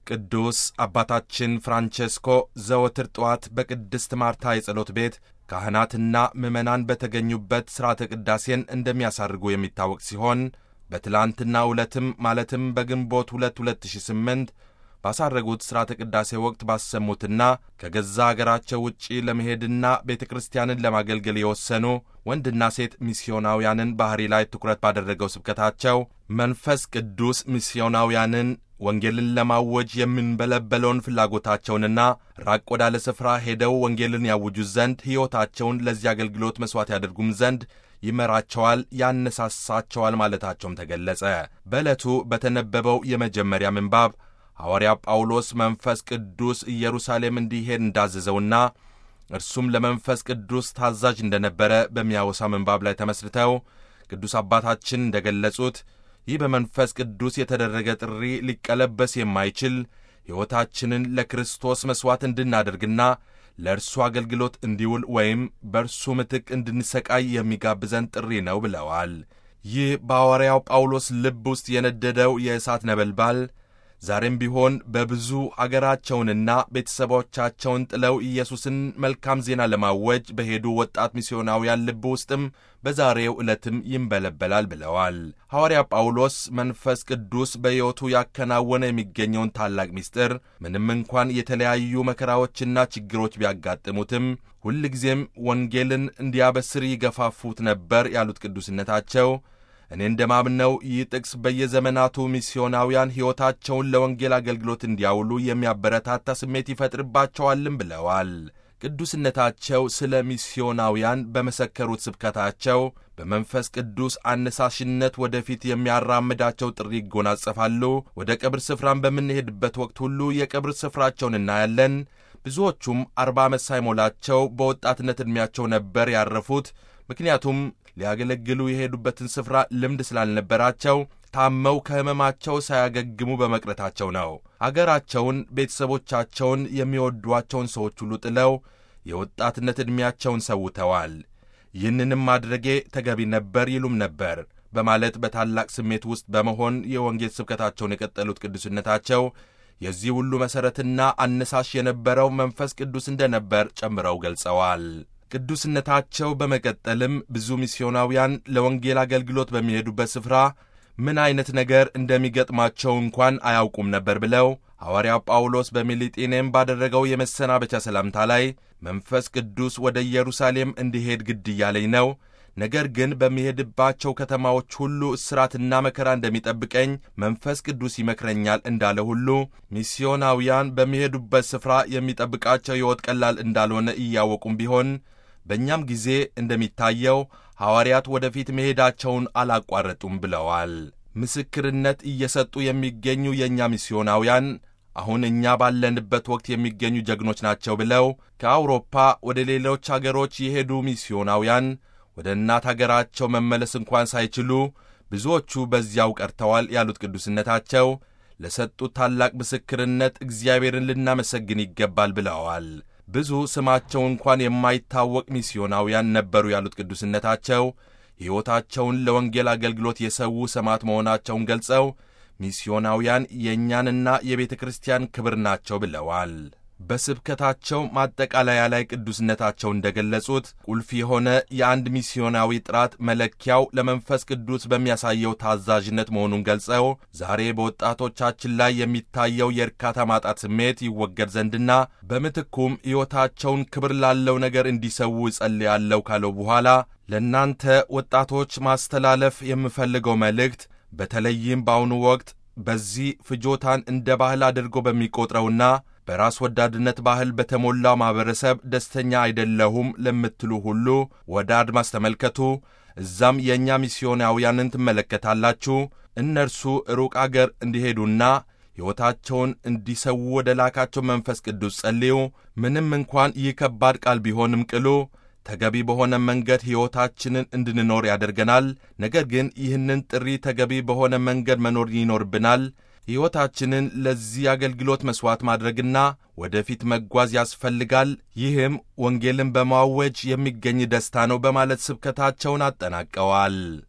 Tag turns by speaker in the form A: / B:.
A: ቅዱስ አባታችን ፍራንቼስኮ ዘወትር ጠዋት በቅድስት ማርታ የጸሎት ቤት ካህናትና ምዕመናን በተገኙበት ሥርዓተ ቅዳሴን እንደሚያሳርጉ የሚታወቅ ሲሆን በትላንትና ዕለትም ማለትም በግንቦት 2 2008 ባሳረጉት ሥርዓተ ቅዳሴ ወቅት ባሰሙትና ከገዛ አገራቸው ውጪ ለመሄድና ቤተ ክርስቲያንን ለማገልገል የወሰኑ ወንድና ሴት ሚስዮናውያንን ባሕሪ ላይ ትኩረት ባደረገው ስብከታቸው መንፈስ ቅዱስ ሚስዮናውያንን ወንጌልን ለማወጅ የምንበለበለውን ፍላጎታቸውንና ራቅ ወዳለ ስፍራ ሄደው ወንጌልን ያውጁ ዘንድ ሕይወታቸውን ለዚህ አገልግሎት መሥዋዕት ያደርጉም ዘንድ ይመራቸዋል፣ ያነሳሳቸዋል ማለታቸውም ተገለጸ። በዕለቱ በተነበበው የመጀመሪያ ምንባብ ሐዋርያ ጳውሎስ መንፈስ ቅዱስ ኢየሩሳሌም እንዲሄድ እንዳዘዘውና እርሱም ለመንፈስ ቅዱስ ታዛዥ እንደነበረ በሚያወሳ ምንባብ ላይ ተመስርተው ቅዱስ አባታችን እንደ ገለጹት ይህ በመንፈስ ቅዱስ የተደረገ ጥሪ ሊቀለበስ የማይችል ሕይወታችንን ለክርስቶስ መሥዋዕት እንድናደርግና ለእርሱ አገልግሎት እንዲውል ወይም በእርሱ ምትክ እንድንሰቃይ የሚጋብዘን ጥሪ ነው ብለዋል። ይህ በሐዋርያው ጳውሎስ ልብ ውስጥ የነደደው የእሳት ነበልባል ዛሬም ቢሆን በብዙ አገራቸውንና ቤተሰቦቻቸውን ጥለው ኢየሱስን መልካም ዜና ለማወጅ በሄዱ ወጣት ሚስዮናውያን ልብ ውስጥም በዛሬው ዕለትም ይንበለበላል ብለዋል። ሐዋርያ ጳውሎስ መንፈስ ቅዱስ በሕይወቱ ያከናወነ የሚገኘውን ታላቅ ምስጢር ምንም እንኳን የተለያዩ መከራዎችና ችግሮች ቢያጋጥሙትም ሁልጊዜም ወንጌልን እንዲያበስር ይገፋፉት ነበር ያሉት ቅዱስነታቸው እኔ እንደማምነው ይህ ጥቅስ በየዘመናቱ ሚስዮናውያን ሕይወታቸውን ለወንጌል አገልግሎት እንዲያውሉ የሚያበረታታ ስሜት ይፈጥርባቸዋልም ብለዋል። ቅዱስነታቸው ስለ ሚስዮናውያን በመሰከሩት ስብከታቸው በመንፈስ ቅዱስ አነሳሽነት ወደፊት የሚያራምዳቸው ጥሪ ይጎናጸፋሉ። ወደ ቀብር ስፍራን በምንሄድበት ወቅት ሁሉ የቀብር ስፍራቸውን እናያለን። ብዙዎቹም አርባ ዓመት ሳይሞላቸው በወጣትነት ዕድሜያቸው ነበር ያረፉት። ምክንያቱም ሊያገለግሉ የሄዱበትን ስፍራ ልምድ ስላልነበራቸው ታመው ከሕመማቸው ሳያገግሙ በመቅረታቸው ነው። አገራቸውን፣ ቤተሰቦቻቸውን፣ የሚወዷቸውን ሰዎች ሁሉ ጥለው የወጣትነት ዕድሜያቸውን ሰውተዋል። ይህንንም ማድረጌ ተገቢ ነበር ይሉም ነበር በማለት በታላቅ ስሜት ውስጥ በመሆን የወንጌል ስብከታቸውን የቀጠሉት ቅዱስነታቸው የዚህ ሁሉ መሠረትና አነሳሽ የነበረው መንፈስ ቅዱስ እንደነበር ጨምረው ገልጸዋል። ቅዱስነታቸው በመቀጠልም ብዙ ሚስዮናውያን ለወንጌል አገልግሎት በሚሄዱበት ስፍራ ምን ዐይነት ነገር እንደሚገጥማቸው እንኳን አያውቁም ነበር ብለው ሐዋርያው ጳውሎስ በሚሊጤኔም ባደረገው የመሰናበቻ ሰላምታ ላይ መንፈስ ቅዱስ ወደ ኢየሩሳሌም እንዲሄድ ግድ እያለኝ ነው፣ ነገር ግን በሚሄድባቸው ከተማዎች ሁሉ እስራትና መከራ እንደሚጠብቀኝ መንፈስ ቅዱስ ይመክረኛል እንዳለ ሁሉ ሚስዮናውያን በሚሄዱበት ስፍራ የሚጠብቃቸው ሕይወት ቀላል እንዳልሆነ እያወቁም ቢሆን በእኛም ጊዜ እንደሚታየው ሐዋርያት ወደፊት መሄዳቸውን አላቋረጡም ብለዋል። ምስክርነት እየሰጡ የሚገኙ የእኛ ሚስዮናውያን አሁን እኛ ባለንበት ወቅት የሚገኙ ጀግኖች ናቸው ብለው ከአውሮፓ ወደ ሌሎች አገሮች የሄዱ ሚስዮናውያን ወደ እናት አገራቸው መመለስ እንኳን ሳይችሉ ብዙዎቹ በዚያው ቀርተዋል ያሉት ቅዱስነታቸው ለሰጡት ታላቅ ምስክርነት እግዚአብሔርን ልናመሰግን ይገባል ብለዋል። ብዙ ስማቸው እንኳን የማይታወቅ ሚስዮናውያን ነበሩ ያሉት ቅዱስነታቸው ሕይወታቸውን ለወንጌል አገልግሎት የሰዉ ሰማዕት መሆናቸውን ገልጸው ሚስዮናውያን የእኛንና የቤተ ክርስቲያን ክብር ናቸው ብለዋል። በስብከታቸው ማጠቃለያ ላይ ቅዱስነታቸው እንደገለጹት ቁልፍ የሆነ የአንድ ሚስዮናዊ ጥራት መለኪያው ለመንፈስ ቅዱስ በሚያሳየው ታዛዥነት መሆኑን ገልጸው ዛሬ በወጣቶቻችን ላይ የሚታየው የእርካታ ማጣት ስሜት ይወገድ ዘንድና በምትኩም ሕይወታቸውን ክብር ላለው ነገር እንዲሰዉ እጸልያለሁ ካለው በኋላ ለእናንተ ወጣቶች ማስተላለፍ የምፈልገው መልእክት በተለይም በአሁኑ ወቅት በዚህ ፍጆታን እንደ ባህል አድርጎ በሚቆጥረውና በራስ ወዳድነት ባህል በተሞላው ማኅበረሰብ ደስተኛ አይደለሁም ለምትሉ ሁሉ ወደ አድማስ ተመልከቱ። እዛም የእኛ ሚስዮናውያንን ትመለከታላችሁ። እነርሱ ሩቅ አገር እንዲሄዱና ሕይወታቸውን እንዲሰዉ ወደ ላካቸው መንፈስ ቅዱስ ጸልዩ። ምንም እንኳን ይህ ከባድ ቃል ቢሆንም ቅሉ ተገቢ በሆነ መንገድ ሕይወታችንን እንድንኖር ያደርገናል። ነገር ግን ይህንን ጥሪ ተገቢ በሆነ መንገድ መኖር ይኖርብናል። ሕይወታችንን ለዚህ አገልግሎት መሥዋዕት ማድረግና ወደፊት መጓዝ ያስፈልጋል። ይህም ወንጌልን በማወጅ የሚገኝ ደስታ ነው በማለት ስብከታቸውን አጠናቀዋል።